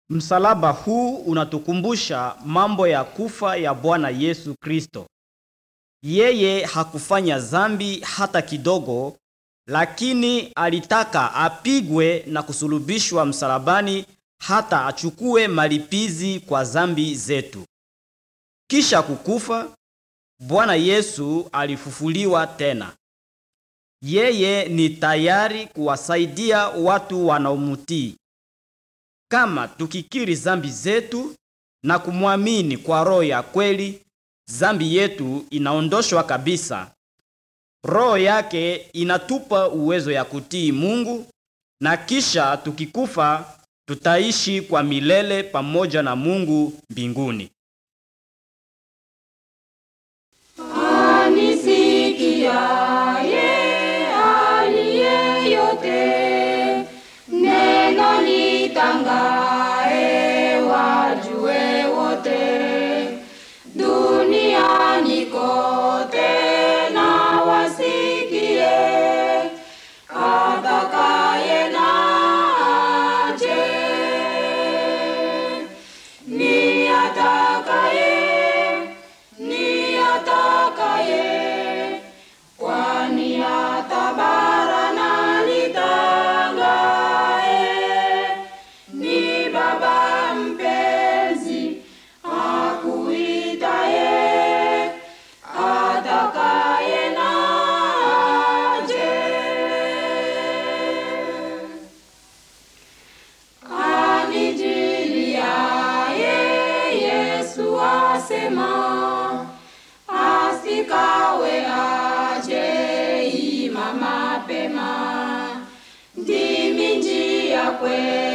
Msalaba huu unatukumbusha mambo ya kufa ya Bwana Yesu Kristo. Yeye hakufanya dhambi hata kidogo, lakini alitaka apigwe na kusulubishwa msalabani hata achukue malipizi kwa dhambi zetu. Kisha kukufa, Bwana Yesu alifufuliwa tena. Yeye ni tayari kuwasaidia watu wanaomutii. Kama tukikiri dhambi zetu na kumwamini kwa roho ya kweli, dhambi yetu inaondoshwa kabisa. Roho yake inatupa uwezo ya kutii Mungu na kisha tukikufa tutaishi kwa milele pamoja na Mungu mbinguni. Anisikiaye aliye yote, neno litangae wajue wote, duniani kote na wasikie, atakaye na aje, ni atakaye ni atakaye, kwani atabara na litangae. Ni Baba mpenzi akuitaye, atakaye na aje. Anijiliaye Yesu asema, asikawe aje ima mapema, ndimi njia kweli